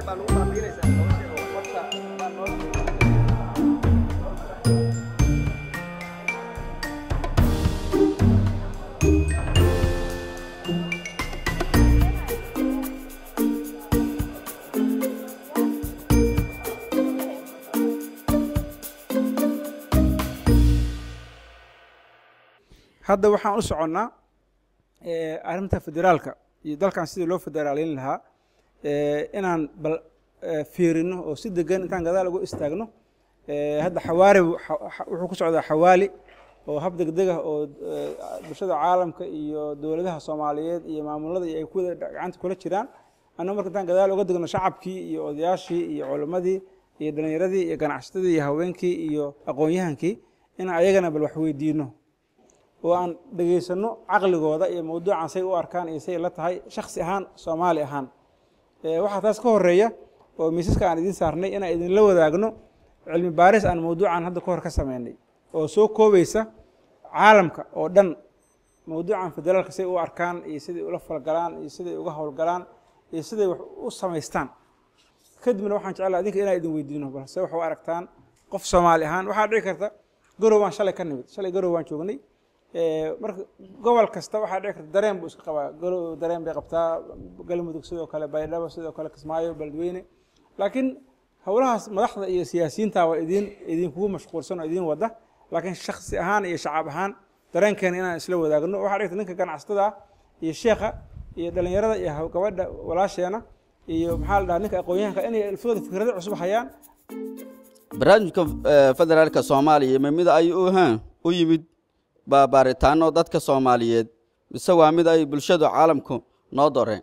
hadda waxaan u soconnaa eh, arrinta federaalka iyo dalkan sidii loo federaaleyn lahaa eh, inaan bal eh, fiirino oo si degan intaan gadaal ugu istaagno Eh, hadda xawaari bu- xa- xa- wuxuu ku socdaa xawaali oo hab degdeg ah oo eh, bulshada caalamka iyo dowladaha soomaaliyeed iyo maamulada iyo ay ku wada gacanta kula jiraan annaga marka intaan gadaal uga degno shacabkii iyo odayaashii iyo culimmadii iyo dhallinyaradii iyo ganacsatadii iyo haweenkii iyo aqoon-yahankii inaan ayagana bal wax weydiino oo aan dhegaysano caqligooda iyo mawduucan say u arkaan iyo say la tahay shaksi ahaan soomaali ahaan Eh, waxaa taas ka horeeya oo miisaska aan idiin saarnay inaan idinla wadaagno cilmi baaris aan mawduucan hadda ka hor ka sameynay oo soo koobaysa caalamka oo dhan mawduucan federaalka say u arkaan iyo siday ula falgalaan iyo siday uga howlgalaan iyo siday wax u samaystaan kadibna waxaan jeclaa idinka inaan idin weydiino balse wax u aragtaan qof soomaali ahaan waxaa dhici karta garow baan shalay ka nimid shalay garow baan joognay Eh, marka gobol kasta waxaa dhici karta dareen buu iska qabaa garow dareen bay qabtaa galmudug sidoo kale baydhabo sidoo kale kismaayo beledweyne laakiin howlahaas madaxda iyo siyaasiyiinta waa idin idinkugu mashquulsan oo idin wada laakiin shaksi ahaan iyo shacab ahaan dareenkeena inaan isla wadaagno waxaa dhigta ninka ganacsatada ah iyo sheekha iyo dhalinyarada iyo haw- gabadha walaasheena iyo maxaa la dhahaa ninka aqoon-yahanka inay alfooda fikrado cusub hayaan barnaamijka eh, federaalka soomaaliya ma mid ay u haan u yimid baa baaritaano dadka soomaaliyeed mise waa mid ay bulshadu caalamku noo doreen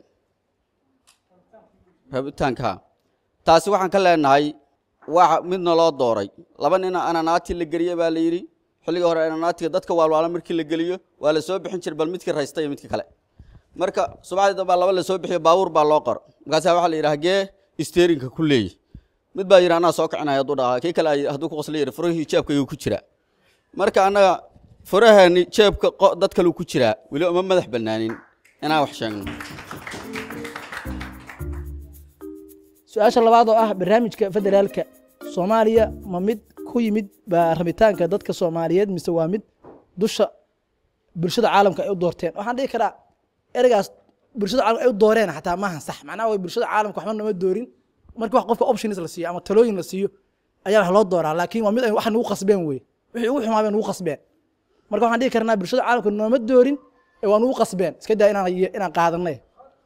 rabitaanka taasi waxaan ka leenahay waa mid naloo dooray laba nina ananaati la geliye baa la yidhi xilliga hore ananaatiga dadka waalwaala markii la geliyo waa la soo bixin jiray bal midkii raysta iyo midka kale marka subaxdii dambaa laba la soo bixiyo baabuur baa loo qor markaasaa waxaa la yidhi hagee isteerinka ku leeyi mid baa yidhi anaa soo kicinaya hadduu dhahaa kii kale ay- hadduu ku qosla yidhi furahii jeebkayuu ku jiraa marka annaga furaheeni jeebka qo- dad kaleu ku jiraa weli uma madax bannaanin inaan wax sheegno su-aasha labaad oo ah barnaamijka federaalka soomaaliya ma mid ku yimid baa rabitaanka dadka soomaaliyeed mise waa mid dusha bulshada caalamka ay u doorteen waxaan dhihi karaa ereygaas bulshada caalamka ay u dooreen xataa maahan sax macnaha way bulshada caalamka waxba nama doorin markii wax qofka options la siiyo ama talooyin la siiyo ayaa wax loo dooraa laakiin waa mid ay wax nagu qasbeen wey wixii ugu xumaa bay nagu qasbeen marka waxaan dhihi karnaa bulshada caalamka nooma doorin ee waa nagu qasbeen iska daa inaan inaan qaadanay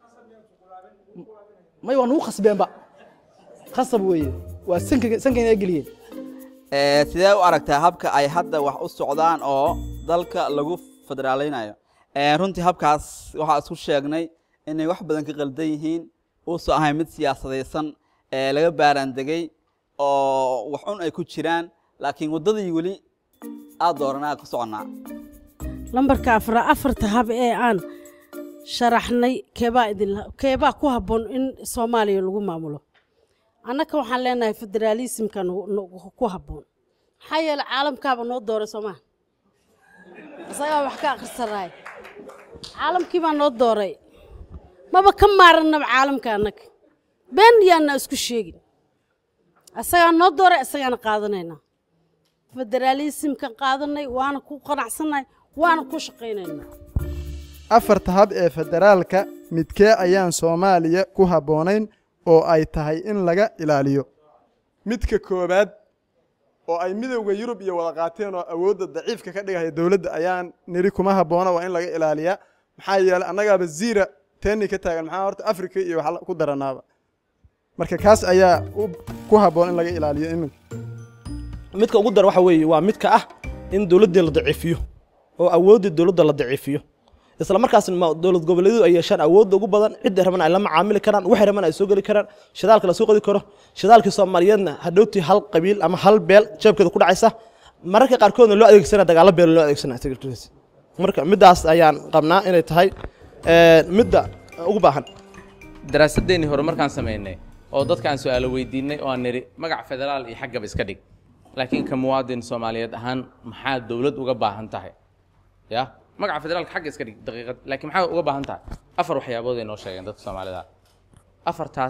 may waa nagu qasbeenba khasab weeye waa sanka sankayna geliyeen Eh, sidee u aragtaa habka ay hadda wax u socdaan oo dalka lagu federaaleynayo Eh, runtii habkaas waxaa isku sheegnay inay wax badan ka qaldan yihiin uusan ahayn mid siyaasadaysan ee laga baaraandegay oo wax un ay ku jiraan laakiin waddadii weli aad dooranaa ku soconnaa lambarka afra afarta hab ee aan sharaxnay keebaa idin keebaa ku habboon in soomaaliya lagu maamulo annaka waxaan leenahay federaalismka nagu- nagu- ku habboon maxaa yeele caalamkaaba noo dooray soomaa isagaa wax ka akhrisanaay caalamkii baa noo dooray maba ka maarannaba caalamka annaga been yaana isku sheegin isagaa noo dooray isagaana qaadanaynaa federaalismkan qaadanay waana ku qanacsannahay waana ku shaqaynaynaa afarta hab ee federaalka midkee ayaan soomaaliya ku habboonayn oo ay tahay in laga ilaaliyo midka koowaad oo ay midowda yurub iyo wada qaateen oo awoodda daciifka ka dhigaya dowladda ayaan niri kuma habboona waa in laga ilaaliyaa maxaa yeelay annagaaba ziira teeni ka taagan maxaa horta afrika iyo wax ku daranaaba marka kaas ayaa u- ku habboon in laga ilaaliyo iminka midka ugu dar waxa weeye waa midka ah in dowladdii la daciifiyo oo awooddii dowladda la daciifiyo isla markaasna ma- dowlad goboleedyadu ay yeeshaan awoodda ugu badan cidda raban ay la macaamili karaan waxay raban ay soo geli karaan shidaalka la soo qodi karo shidaalkii soomaaliyeedna hadhowtii hal qabiil ama hal beel jeebkeeda ku dhacaysa mararka qaarkoodna loo adeegsana dagaalo beel loo adeegsana secretaries marka middaas ayaan qabnaa inay tahay eh, midda ugu baahan daraasadeennii hore markaan samaynay oo dadkaan su-aalo weydiinay oo aan nidhi magac federaal iyo xaggaba iska dhig laakiin ka muwaadin soomaaliyeed ahaan maxaa dowlad uga baahan tahay ya magaca federaalka xagga iska dhig daqiiqad laakiin maxaa uga baahan tahay afar waxyaabood ay noo sheegeen dadka soomaalida afartaas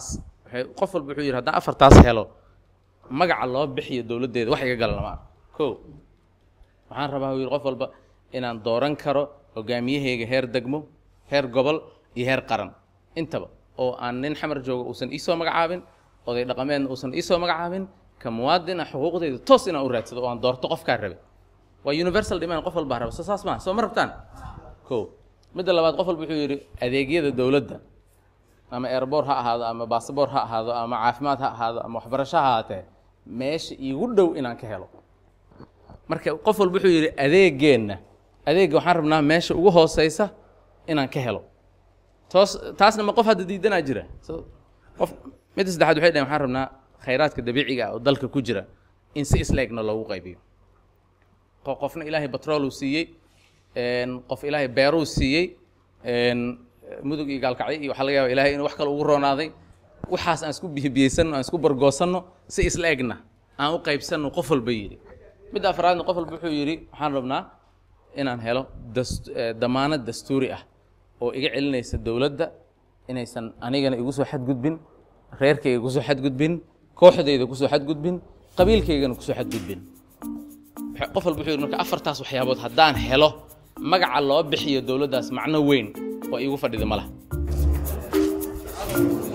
waxay qof walba wuxuu yidhi haddaan afartaas helo magaca loo bixiyo dowladdeeda wax iga gala lama arko kow waxaan rabaa uu yidhi qof walba inaan dooran karo hogaamiyahayga heer degmo heer gobol iyo heer qaran intaba oo aan nin xamar jooga uusan iisoo magacaabin oday dhaqameedna uusan iisoo magacaabin ka muwaadina xuquuqdayda toos inaan u raadsado oo aan doorto qofkaa rabe waa universal demand qof walbaa raba so saas maaha soo ma rabtaan kow midda labaad qof walba wuxuu yidhi adeegyada dowladda ama airboor ha ahaado ama basaboor ha ahaado ama caafimaad ha ahaado ama waxbarasho ha ahaatee meesha iigu dhow inaan ka helo marka qof walba wuxuu yidhi adeegeenna adeegga waxaan rabnaa meesha ugu hooseysa inaan ka helo toos taasna ma qof hadda diidanaa jira so qof midda saddexaad waxay dhaheen waxaan rabnaa khayraadka dabiiciga ah oo dalka ku jira in si isleegna loogu qaybiyo qo- qofna ilaahay batrooluu siiyey een, qof ilaahay beeruu siiyey een, mudug iyo gaalkacyo iyo waxaa laga yaaba ilaahay inuu wax kale ugu roonaaday waxaas aan isku bihibiyeysanno aan isku bargoosanno si isla egna aan u qaybsanno qof walba yidhi midda afraadna qof walba wuxuu yidhi waxaan rabnaa inaan helo dast- eh, damaanad dastuuri ah oo iga celinaysa dowladda inaysan anigana igu soo xadgudbin reerkayga kusoo xadgudbin kooxdayda kusoo xadgudbin qabiilkaygana kusoo xadgudbin Waxa- qof walba wuxuu yidhi marka afartaas waxyaabood haddaan helo magaca loo bixiyo dowladdaas macno weyn oo iigu fadhida ma laha